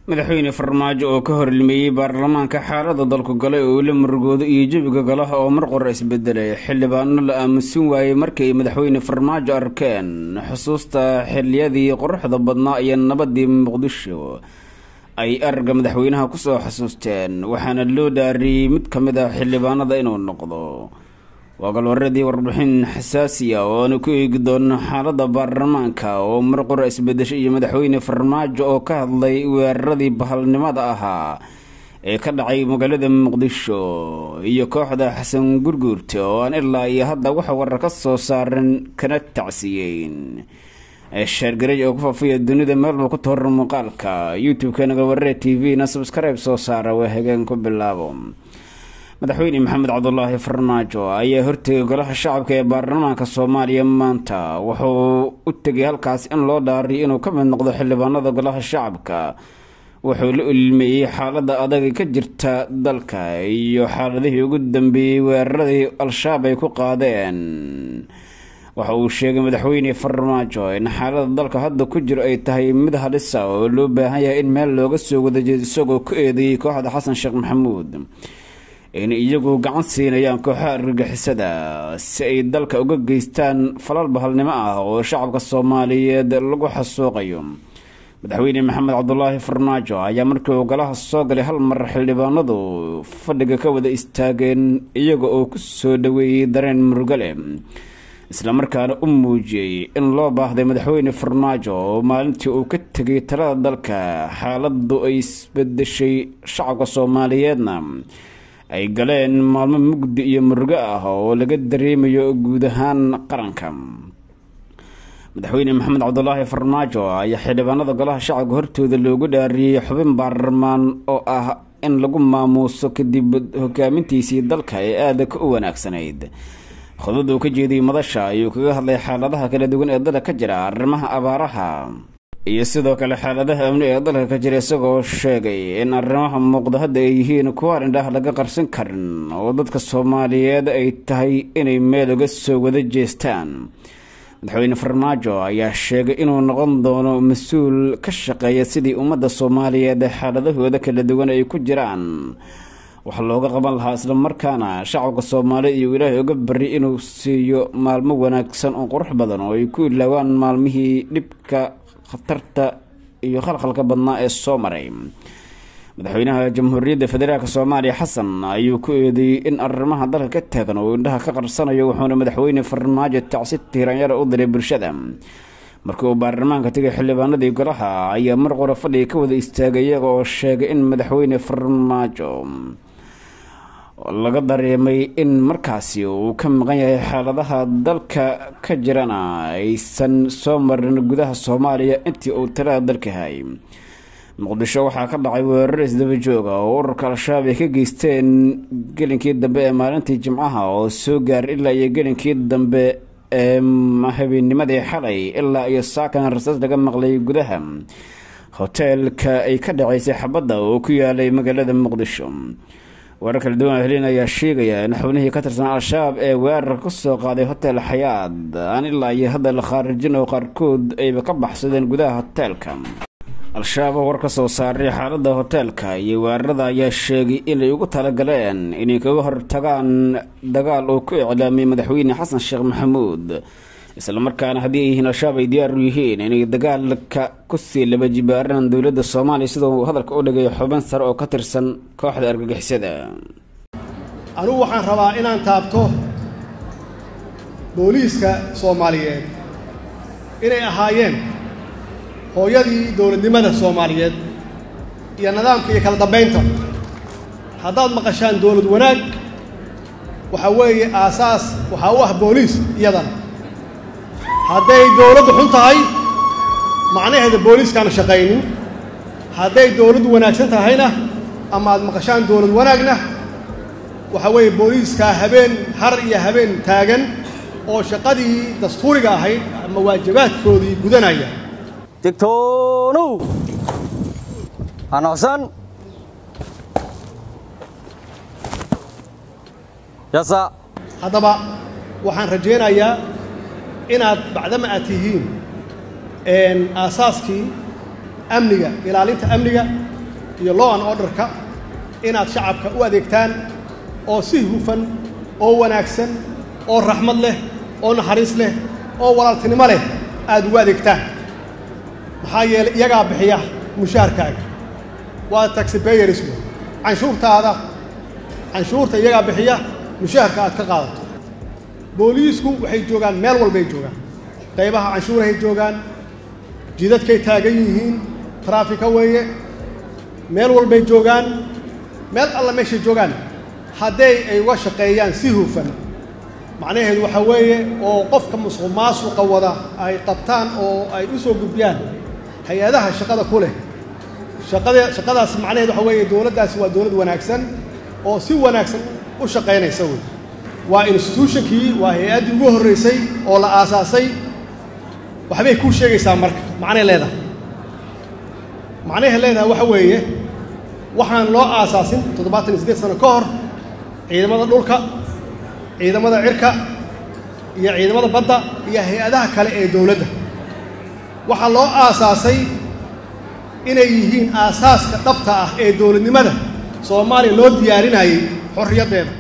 madaxweyne farmaajo oo ka horlimeeyey baarlamaanka xaalada dalku galay oo la murugoodo iyo jebiga golaha oo mar qora isbedelay xildhibaano la aamusin waayey markay madaxweyne farmaajo arkeen xusuusta xiliyadii quruxda badnaa iyo nabadii muqdisho ay aragga madaxweynaha kusoo xasuusteen waxaana loo dhaariyey mid ka mid ah xildhibaanada inuu noqdo waa galwaradii warbixin xasaasiya oo aanu ku eegi doono xaalada baarlamaanka oo mar qora isbedesho iyo madaxweyne farmaajo oo ka hadlay weeraradii bahalnimada ahaa ee ka dhacay magaalada muqdisho iyo kooxda xasan gurguurta oo aan ilaa iyo hadda waxa warar ka soo saaran kana tacsiyeyn sheergaraj oo ku faafiya dunida meelba ku tooran muuqaalka youtube-kana galwaree t v na subskribe soo saara waa hageen ku bilaabo madaxweyne maxamed cabdulaahi farmaajo ayaa hortegay golaha shacabka ee baarlamaanka soomaaliya maanta wuxuu u tegay halkaas in loo dhaariyo inuu ka mid noqdo xildhibaanada golaha shacabka wuxuu la ilmeeyey xaalada adag ka jirta dalka iyo xaaladihii ugu dambeeyey weeraradii al-shabaab ay ku qaadeen waxa uu sheegay madaxweyne farmaajo in xaalada dalka hadda ku jiro ay tahay mid halisa oo loo baahan yahay in meel looga soo wadajeedo isagoo ku eedeeyey kooxda xasan sheekh maxamuud in iyagu gacan siinayaan kooxaha argagixisada si ay dalka uga geystaan falal bahalnimo ah oo shacabka soomaaliyeed lagu xasuuqayo madaxweyne maxamed cabdulaahi farmaajo ayaa markii uu golaha soo galay hal mar xildhibaanadu fadhiga ka wada istaageen iyaga oo ku soo dhaweeyey dareen murugale islamarkaana u muujiyey in loo baahday madaxweyne farmaajo oo maalintii uu ka tegay talada dalka xaaladu ay isbedeshay shacabka soomaaliyeedna ay galeen maalmo mugdi iyo murugo ah oo laga dareemayo guud ahaan qaranka madaxweyne maxamed cabdulaahi farmaajo ayaa xildhibaanada golaha shacabka hortooda loogu dhaariyey xubin baarlamaan oo ah in lagu maamuuso kadib hogaamintiisii dalka ee aadaka u wanaagsanayd khudbada uu ka jeediyey madasha ayuu kaga hadlay xaaladaha kala duwan ee dalka ka jira arrimaha abaaraha iyo sidoo kale xaaladaha amni ee dalka ka jira isagoo sheegay in arrimaha muuqda hadda ay yihiin kuwa indhaah laga qarsan karin oo dadka soomaaliyeed ay tahay inay meel uga soo wada jeestaan madaxweyne farmaajo ayaa sheegay inuu noqon doono mas-uul ka shaqeeya sidii ummadda soomaaliyeed xaaladahooda kala duwan ay ku jiraan wax looga qaban lahaa islamarkaana shacabka soomaaliya iyo ilaahay uga bari inuu siiyo maalmo wanaagsan oo qurux badan oo ay ku ilaawaan maalmihii dhibka khatarta iyo khalkhalka badnaa ee soo maray madaxweynaha jamhuuriyadda federaalk soomaaliya xasan ayuu ku eedeeyey in arrimaha dalka ka taagan oo indhaha ka qarsanayo wuxuuna madaxweyne farmaajo tacsi tiiranyara u diray bulshada markii uu baarlamaanka tegay xildhibaanadii golaha ayaa mar qora fadhiga ka wada istaagay iyaga oo sheegay in madaxweyne farmaajo laga dareemay in markaasi uu ka maqan yahay xaaladaha dalka ka jirana aysan soo marin gudaha soomaaliya intii uu talada dalka hayay muqdisho waxaa ka dhacay weerar isdaba jooga oo ururka al-shabaab ay ka geysteen gelinkii dambe ee maalintii jimcaha oo soo gaaray ilaa iyo gelinkii dambe ee habeenimadii xalay ilaa iyo saakan rasaas laga maqlay gudaha hoteelka ay ka dhaceysay xabadda oo ku yaalay magaalada muqdisho warar kala duwan helin ayaa sheegaya in xubnihii ka tirsan al-shabaab ee weerarka kusoo qaaday hotel xayaad aan ilaa iyo hadda la khaarijin oo qaarkood ayba ka baxsadeen gudaha hoteelka al-shabaab oo war ka soo saaray xaalada hoteelka iyo weerarada ayaa sheegay inay ugu talagaleen inay kaga hortagaan dagaal oo ku iclaamiyay madaxweyne xasan sheekh maxamuud islamarkaana haddii ay yihiin al-shabaab ay diyaar u yihiin inay dagaalka kusii laba jibaaraan dowladda soomaaliya sida uu hadalka u dhigay xubin sare oo ka tirsan kooxda argagixisada anugu waxaan rabaa inaan taabto booliiska soomaaliyeed inay ahaayeen hooyadii dowladnimada soomaaliyeed iyo nidaamka iyo kala dambaynta haddaad maqashaan dowlad wanaag waxaa weeye aasaas waxaa u ah booliis iyadana hadday dowladdu xun tahay macnaheeda booliiskaana shaqaynin hadday dowladdu wanaagsan tahayna ama aad maqashaan dowlad wanaagna waxaa weeye booliiskaa habeen har iyo habeen taagan oo shaqadii dastuuriga ahayd ama waajibaadkoodii gudanaya digtoonow hanocsan yasa haddaba waxaan rajaynayaa inaad bacdama aad tihiin aasaaskii amniga ilaalinta amniga iyo law and orderka inaad shacabka u adeegtaan oo si hufan oo wanaagsan oo raxmad leh oo naxariis leh oo walaaltinimo leh aada ugu adeegtaan maxaa yeelay iyagaa bixiya mushaharkaaga waa taxipayers wey canshuurtaada canshuurta iyagaa bixiya mushaharka aad ka qaadato booliisku waxay joogaan meel walbay joogaan qaybaha canshuurahay joogaan jidadkay taagan yihiin traafika weeye meel walbay joogaan meel alla meeshay joogaan hadday ay uga shaqeeyaan si hufan macnaheedu waxaa weeye oo qofka musuq maasuqa wada ay qabtaan oo ay u soo gudbiyaan hay-adaha shaqada ku leh shaqada shaqadaas macnaheedu waxaa weeye dowladdaasi waa dowlad wanaagsan oo si wanaagsan u shaqaynaysa wey waa institutionkii waa hay-addii ugu horraysay oo la aasaasay waxbay kuu sheegaysaa marka macnay leedahay macnahay leedahay waxa weeye waxaan loo aasaasin toddobaatan iyo siddeed sano ka hor ciidamada dhulka ciidamada cirka iyo ciidamada badda iyo hay-adaha kale ee dowladda waxaa loo aasaasay inay yihiin aasaaska dhabta ah ee dowladnimada soomaaliya loo diyaarinayay xorriyaddeeda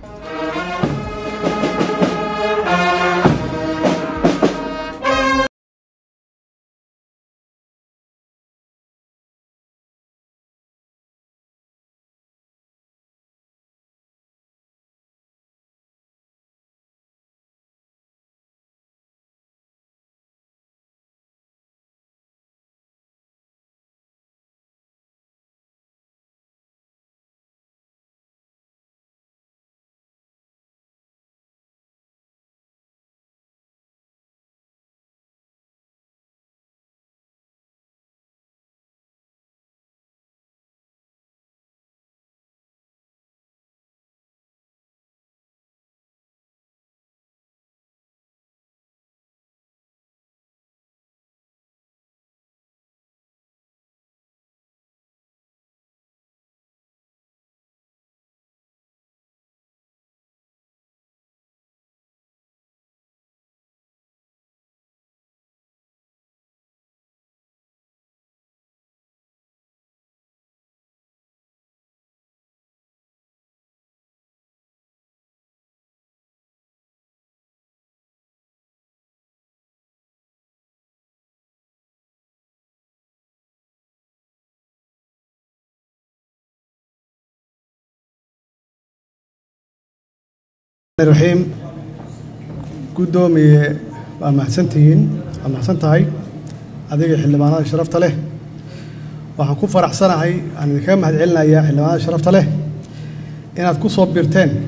raxiim guddoomiye waa mahadsantihiin waa mahadsan tahay adiga xildhibaanada sharafta leh waxaan ku faraxsanahay aan idinkaga mahad celinayaa xildhibaanada sharafta leh inaad ku soo birteen